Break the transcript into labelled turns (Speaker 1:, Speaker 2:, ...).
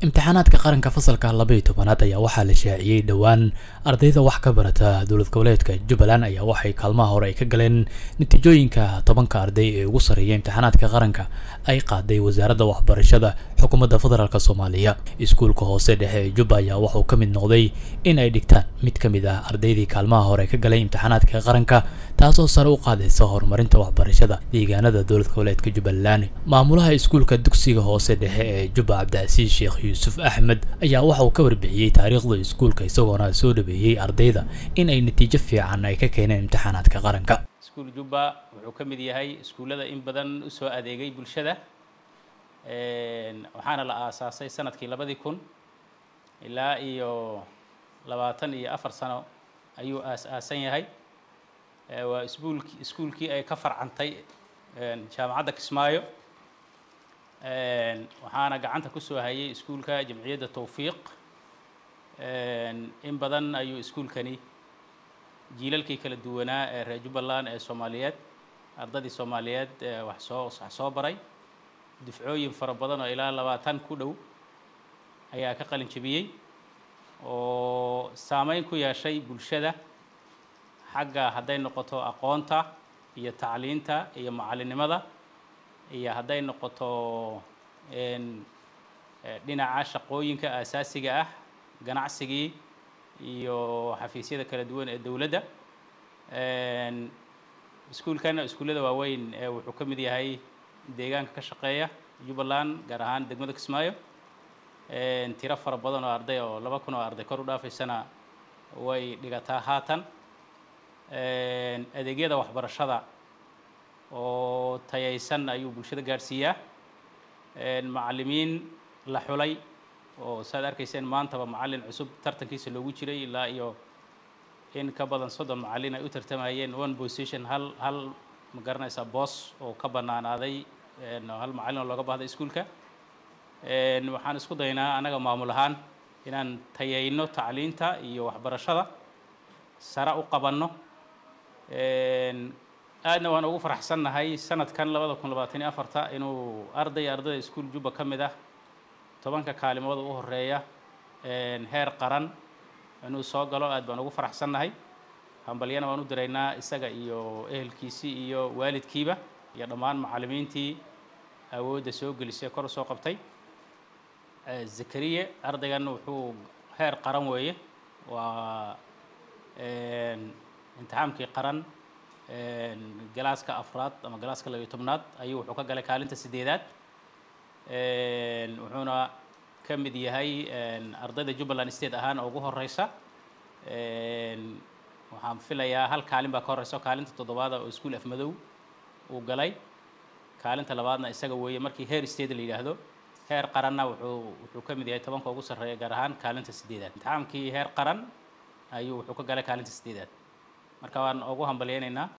Speaker 1: imtixaanaadka qaranka fasalka labaiyo tobanaad ayaa waxaa la shaaciyey dhowaan ardayda wax ka barata dowlad goboleedka jubbaland ayaa waxay kaalmaha hore ay ka galeen natiijooyinka tobanka arday ee ugu sarreeya imtixaanaadka qaranka ay qaaday wasaaradda waxbarashada xukuumadda federaalk soomaaliya iskuulka hoose dhexe ee jubba ayaa waxauu ka mid noqday in ay dhigtaan mid ka mid ah ardaydii kaalmaha hore ka galay imtixaanaadka qaranka taasoo sare u qaadaysa horumarinta waxbarashada deegaanada dowlad goboleedka jubbaland maamulaha iskuulka dugsiga hoose dhexe ee jubba cabdicasiis sheekh yuusuf axmed ayaa waxa uu ka warbixiyey taariikhda iskuulka isagoona soo dhaweeyey ardayda in ay natiijo fiican ay ka keeneen imtixaanaadka qaranka
Speaker 2: iskuul jubba wuxuu ka mid yahay iskuullada in badan usoo adeegay bulshada waxaana la aasaasay sanadkii labadii kun ilaa iyo labaatan iyo afar sano ayuu aas-aasan yahay waa isbuulki iskuulkii ay ka farcantay jaamacadda kismaayo waxaana gacanta kusoo hayay iskuulka jamciyadda tawfiiq in badan ayuu iskuulkani jiilalkii kala duwanaa ee reer jubbaland ee soomaaliyeed ardadii soomaaliyeed wax soo wax soo baray dufcooyin fara badan oo ilaa labaatan ku dhow ayaa ka qalin jebiyey oo saameyn ku yeeshay bulshada xagga hadday noqoto aqoonta iyo tacliinta iyo macallinnimada iyo hadday noqoto dhinaca shaqooyinka aasaasiga ah ganacsigii iyo xafiisyada kala duwan ee dowladda iskuulkan iskuullada waaweyn wuxuu ka mid yahay deegaanka ka shaqeeya jubbaland gaar ahaan degmada kismaayo tiro fara badan oo arday oo laba kun oo arday kor u dhaafaysana way dhigataa haatan adeegyada waxbarashada oo tayaysan ayuu bulshada gaadhsiiyaa macallimiin la xulay oo saad arkayseen maantaba macallin cusub tartankiisa loogu jiray ilaa iyo in ka badan soddon macallin ay u tartamayeen one position hal hal ma garanaysaa boos oo ka bannaanaaday hal macallin oo looga baahday iskuulka waxaan isku daynaa annaga maamul ahaan inaan tayayno tacliinta iyo waxbarashada sare u qabanno aadna waan ugu faraxsannahay sanadkan labada kun labaatan iyo afarta inuu arday ardayda iskuul jubba ka mid ah tobanka kaalimooda u horeeya heer qaran inuu soo galo aad baan ugu faraxsannahay hambalyana waan u diraynaa isaga iyo ehelkiisii iyo waalidkiiba iyo dhammaan macallimiintii awoodda soo gelisay kor u soo qabtay zakariye ardaygan wuxuu heer qaran weeye waa imtixaamkii qaran galaaska afraad ama galaaska labiyo tobnaad ayuu wuxuu ka galay kaalinta sideedaad wuxuuna ka mid yahay ardayda jubbaland state ahaan ugu horeysa waxaan filayaa hal kaalin baa ka horeysa kaalinta toddobaada oo iskuol afmadow uu galay kaalinta labaadna isaga weeye markii heer state la yidhaahdo heer qaranna wuxuu wuxuu ka mid yahay tobanka ugu sarreeya gaar ahaan kaalinta sideedaad imtixaamkii heer qaran ayuu wuxuu ka galay kaalinta sideedaad marka waan ugu hambalyeynaynaa